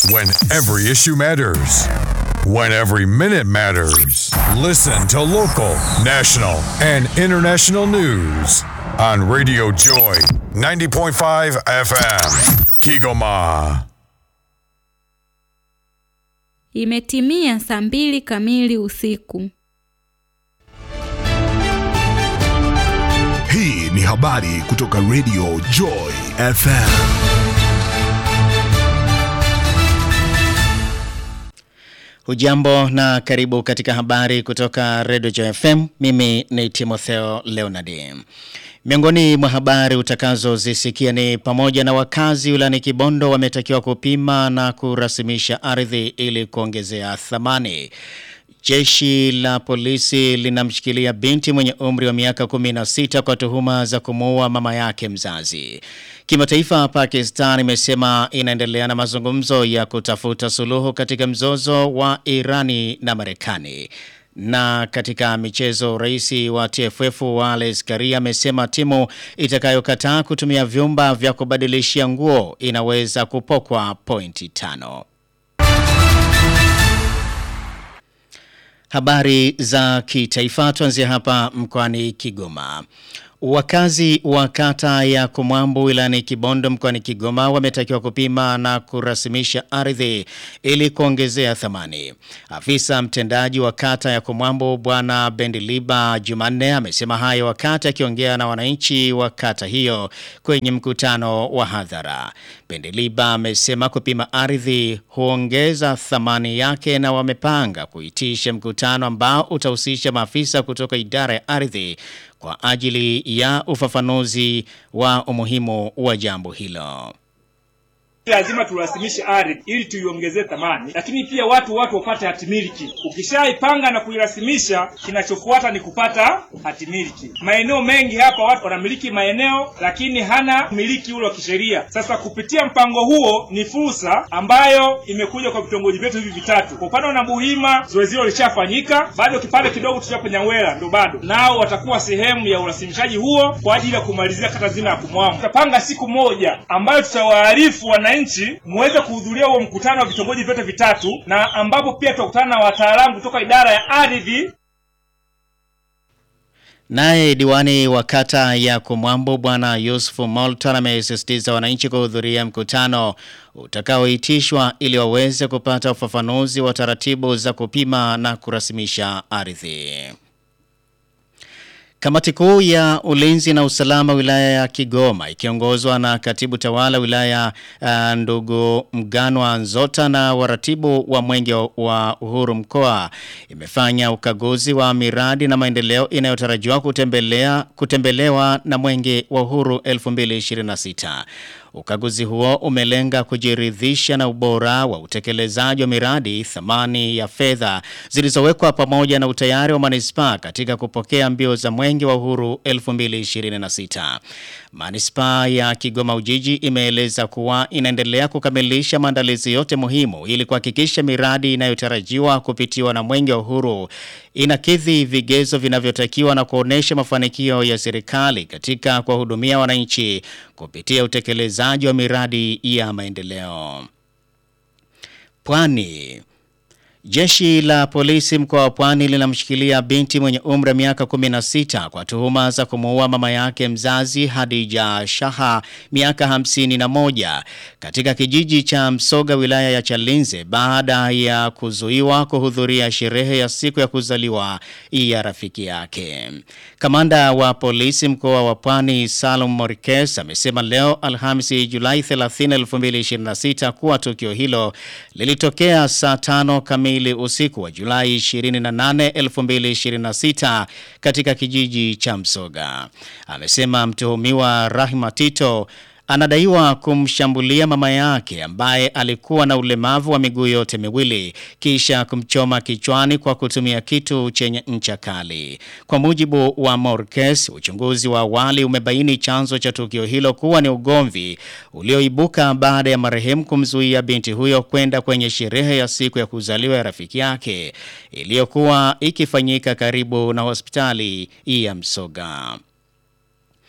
When every issue matters. When every minute matters. Listen to local, national, and international news on Radio Joy 90.5 FM. Kigoma. Imetimia saa mbili kamili usiku. Hii ni habari kutoka Radio Joy FM. Hujambo na karibu katika habari kutoka Radio Joy FM. Mimi ni Timotheo Leonard. Miongoni mwa habari utakazozisikia ni pamoja na wakazi wilayani Kibondo wametakiwa kupima na kurasimisha ardhi ili kuongezea thamani. Jeshi la polisi linamshikilia binti mwenye umri wa miaka 16 kwa tuhuma za kumuua mama yake mzazi. Kimataifa Pakistan imesema inaendelea na mazungumzo ya kutafuta suluhu katika mzozo wa Irani na Marekani. Na katika michezo rais wa TFF Wallace Karia amesema timu itakayokataa kutumia vyumba vya kubadilishia nguo inaweza kupokwa pointi tano. Habari za kitaifa tuanzia hapa mkoani Kigoma. Wakazi wa kata ya Kumwambu wilayani Kibondo mkoani Kigoma wametakiwa kupima na kurasimisha ardhi ili kuongezea thamani. Afisa mtendaji wa kata ya Kumwambu bwana Bendiliba Jumanne amesema hayo wakati akiongea na wananchi wa kata hiyo kwenye mkutano wa hadhara. Bendiliba amesema kupima ardhi huongeza thamani yake na wamepanga kuitisha mkutano ambao utahusisha maafisa kutoka idara ya ardhi kwa ajili ya ufafanuzi wa umuhimu wa jambo hilo. lazima turasimishe ardhi ili tuiongezee thamani, lakini pia watu watu wapate hatimiliki. Ukishaipanga na kuirasimisha, kinachofuata ni kupata hatimiliki. Maeneo mengi hapa watu wanamiliki maeneo, lakini hana miliki ule wa kisheria. Sasa kupitia mpango huo ni fursa ambayo imekuja kwa vitongoji vyetu hivi vitatu. Kwa upande wa Nabuhima zoezi hilo lishafanyika, bado kipande kidogo tuchapo Nyawela ndo bado, nao watakuwa sehemu ya urasimishaji huo kwa ajili ya kumalizia kata zima ya Kumwamu. Tutapanga siku moja ambayo tutawaarifu wananchi muweze kuhudhuria huo mkutano wa vitongoji vyote vitatu, na ambapo pia tutakutana na wataalamu kutoka idara ya ardhi Naye diwani wa kata ya Kumwambo bwana Yusufu Molton amesisitiza wananchi kuhudhuria mkutano utakaoitishwa ili waweze kupata ufafanuzi wa taratibu za kupima na kurasimisha ardhi. Kamati kuu ya ulinzi na usalama wilaya ya Kigoma ikiongozwa na katibu tawala wilaya uh, ndugu Mganwa Nzota na waratibu wa mwenge wa uhuru mkoa imefanya ukaguzi wa miradi na maendeleo inayotarajiwa kutembelea kutembelewa na mwenge wa uhuru 2026. Ukaguzi huo umelenga kujiridhisha na ubora wa utekelezaji wa miradi, thamani ya fedha zilizowekwa pamoja na utayari wa manispaa katika kupokea mbio za mwenge wa uhuru 2026. Manispaa ya Kigoma Ujiji imeeleza kuwa inaendelea kukamilisha maandalizi yote muhimu ili kuhakikisha miradi inayotarajiwa kupitiwa na mwenge wa uhuru inakidhi vigezo vinavyotakiwa na kuonesha mafanikio ya serikali katika kuwahudumia wananchi kupitia utekelezaji wa miradi ya maendeleo. Pwani Jeshi la polisi mkoa wa Pwani linamshikilia binti mwenye umri wa miaka 16 kwa tuhuma za kumuua mama yake mzazi Hadija Shaha miaka 51 katika kijiji cha Msoga wilaya ya Chalinze baada ya kuzuiwa kuhudhuria sherehe ya siku ya kuzaliwa ya rafiki yake. Kamanda wa polisi mkoa wa Pwani Salum Morikes amesema leo Alhamisi Julai 30 2026 kuwa tukio hilo lilitokea saa tano kamili usiku wa Julai 28 2026 katika kijiji cha Msoga. Amesema mtuhumiwa Rahima Tito anadaiwa kumshambulia mama yake ambaye alikuwa na ulemavu wa miguu yote miwili kisha kumchoma kichwani kwa kutumia kitu chenye ncha kali. Kwa mujibu wa Morkes, uchunguzi wa awali umebaini chanzo cha tukio hilo kuwa ni ugomvi ulioibuka baada ya marehemu kumzuia binti huyo kwenda kwenye sherehe ya siku ya kuzaliwa ya rafiki yake iliyokuwa ikifanyika karibu na hospitali ya Msoga.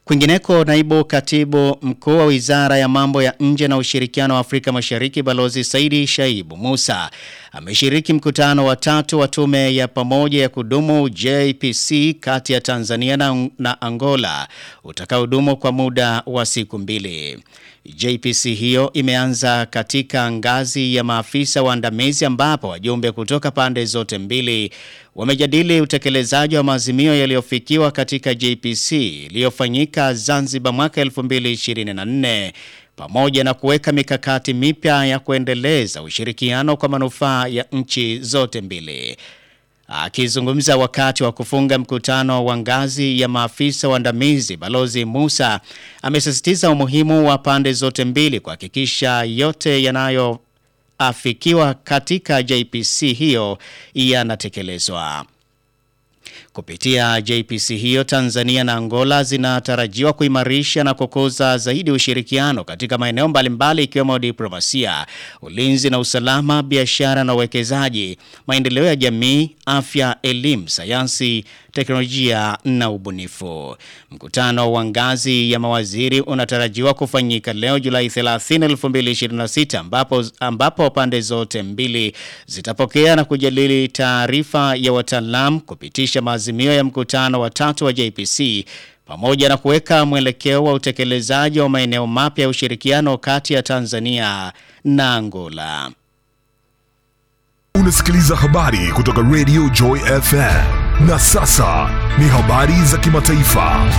Kwingineko, naibu katibu mkuu wa wizara ya mambo ya nje na ushirikiano wa Afrika Mashariki Balozi Saidi Shaibu Musa ameshiriki mkutano wa tatu wa tume ya pamoja ya kudumu JPC kati ya Tanzania na, na Angola utakaodumu kwa muda wa siku mbili. JPC hiyo imeanza katika ngazi ya maafisa waandamizi ambapo wajumbe kutoka pande zote mbili wamejadili utekelezaji wa maazimio yaliyofikiwa katika JPC iliyofanyika Zanzibar mwaka 2024 pamoja na kuweka mikakati mipya ya kuendeleza ushirikiano kwa manufaa ya nchi zote mbili. Akizungumza wakati wa kufunga mkutano wa ngazi ya maafisa waandamizi, Balozi Musa amesisitiza umuhimu wa pande zote mbili kuhakikisha yote yanayoafikiwa katika JPC hiyo yanatekelezwa. Kupitia JPC hiyo Tanzania na Angola zinatarajiwa kuimarisha na kukuza zaidi ushirikiano katika maeneo mbalimbali ikiwemo diplomasia, ulinzi na usalama, biashara na uwekezaji, maendeleo ya jamii, afya, elimu, sayansi, teknolojia na ubunifu. Mkutano wa ngazi ya mawaziri unatarajiwa kufanyika leo Julai 30, 2026 ambapo, ambapo pande zote mbili zitapokea na kujadili taarifa ya wataalam kupitisha maazimio ya mkutano wa tatu wa JPC pamoja na kuweka mwelekeo wa utekelezaji wa maeneo mapya ya ushirikiano kati ya Tanzania na Angola. Unasikiliza habari kutoka Radio Joy FM. Na sasa ni habari za kimataifa.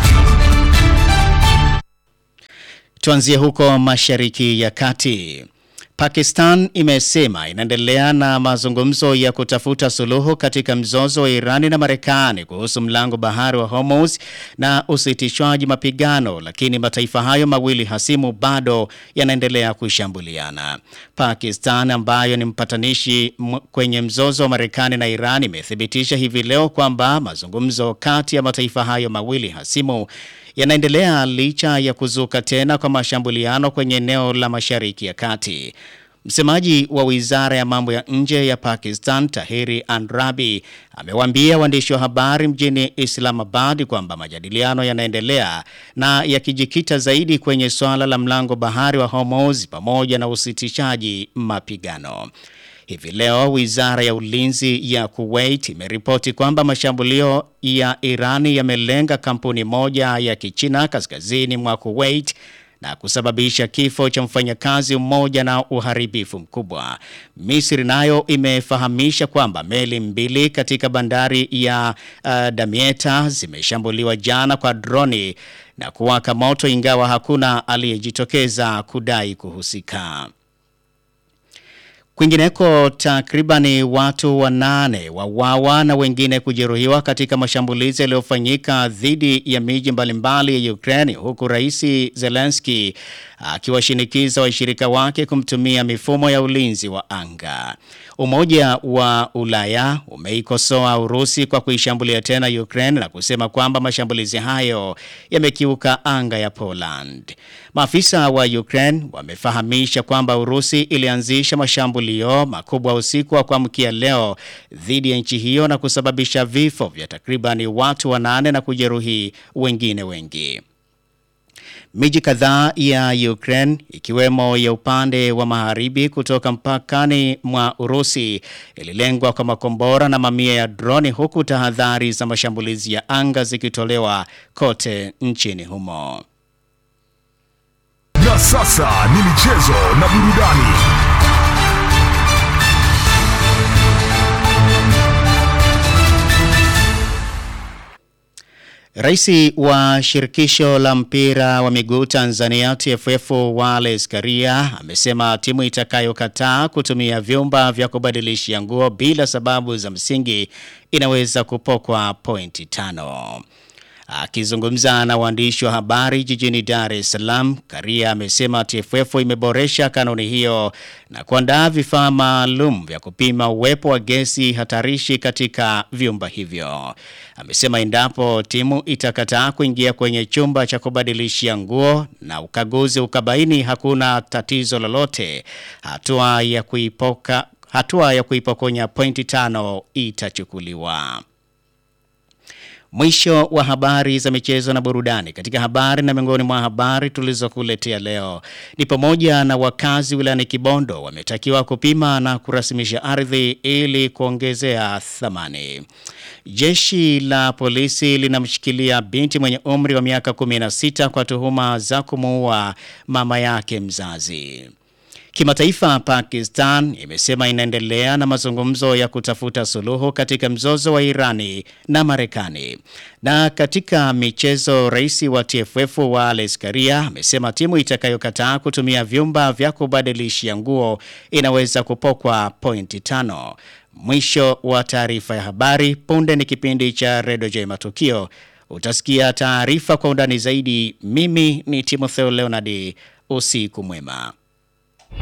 Tuanzie huko Mashariki ya Kati. Pakistan imesema inaendelea na mazungumzo ya kutafuta suluhu katika mzozo wa Irani na Marekani kuhusu mlango bahari wa Hormuz na usitishwaji mapigano, lakini mataifa hayo mawili hasimu bado yanaendelea kushambuliana. Pakistan ambayo ni mpatanishi kwenye mzozo wa Marekani na Irani imethibitisha hivi leo kwamba mazungumzo kati ya mataifa hayo mawili hasimu yanaendelea licha ya kuzuka tena kwa mashambuliano kwenye eneo la Mashariki ya Kati. Msemaji wa wizara ya mambo ya nje ya Pakistan, Tahiri Andrabi, amewaambia waandishi wa habari mjini Islamabad kwamba majadiliano yanaendelea na yakijikita zaidi kwenye swala la mlango bahari wa Hormuz pamoja na usitishaji mapigano. Hivi leo wizara ya ulinzi ya Kuwait imeripoti kwamba mashambulio ya Irani yamelenga kampuni moja ya Kichina kaskazini mwa Kuwait na kusababisha kifo cha mfanyakazi mmoja na uharibifu mkubwa. Misri nayo imefahamisha kwamba meli mbili katika bandari ya uh, Damietta zimeshambuliwa jana kwa droni na kuwaka moto ingawa hakuna aliyejitokeza kudai kuhusika. Kwingineko takribani watu wanane wawawa na wengine kujeruhiwa katika mashambulizi yaliyofanyika dhidi ya miji mbalimbali ya Ukraine huku Rais Zelensky akiwashinikiza washirika wake kumtumia mifumo ya ulinzi wa anga. Umoja wa Ulaya umeikosoa Urusi kwa kuishambulia tena Ukraine na kusema kwamba mashambulizi hayo yamekiuka anga ya Poland. Maafisa wa Ukraine wamefahamisha kwamba Urusi ilianzisha mashambulio makubwa usiku wa kuamkia leo dhidi ya nchi hiyo na kusababisha vifo vya takribani watu wanane na kujeruhi wengine wengi. Miji kadhaa ya Ukraine ikiwemo ya upande wa magharibi kutoka mpakani mwa Urusi ililengwa kwa makombora na mamia ya droni huku tahadhari za mashambulizi ya anga zikitolewa kote nchini humo. Na sasa ni michezo na burudani. Raisi wa shirikisho la mpira wa miguu Tanzania TFF Wallace Karia amesema timu itakayokataa kutumia vyumba vya kubadilishia nguo bila sababu za msingi inaweza kupokwa pointi tano. Akizungumza na waandishi wa habari jijini Dar es Salaam, Karia amesema TFF imeboresha kanuni hiyo na kuandaa vifaa maalum vya kupima uwepo wa gesi hatarishi katika vyumba hivyo. Amesema endapo timu itakataa kuingia kwenye chumba cha kubadilishia nguo na ukaguzi ukabaini hakuna tatizo lolote, hatua ya kuipoka hatua ya kuipokonya pointi tano itachukuliwa. Mwisho wa habari za michezo na burudani. Katika habari na miongoni mwa habari tulizokuletea leo ni pamoja na wakazi wilayani Kibondo wametakiwa kupima na kurasimisha ardhi ili kuongezea thamani. Jeshi la polisi linamshikilia binti mwenye umri wa miaka 16 kwa tuhuma za kumuua mama yake mzazi. Kimataifa, Pakistan imesema inaendelea na mazungumzo ya kutafuta suluhu katika mzozo wa Irani na Marekani. Na katika michezo, rais wa TFF Wallace Karia amesema timu itakayokataa kutumia vyumba vya kubadilishia nguo inaweza kupokwa pointi tano. Mwisho wa taarifa ya habari. Punde ni kipindi cha Redio J Matukio. Utasikia taarifa kwa undani zaidi. Mimi ni Timotheo Leonard. Usiku mwema.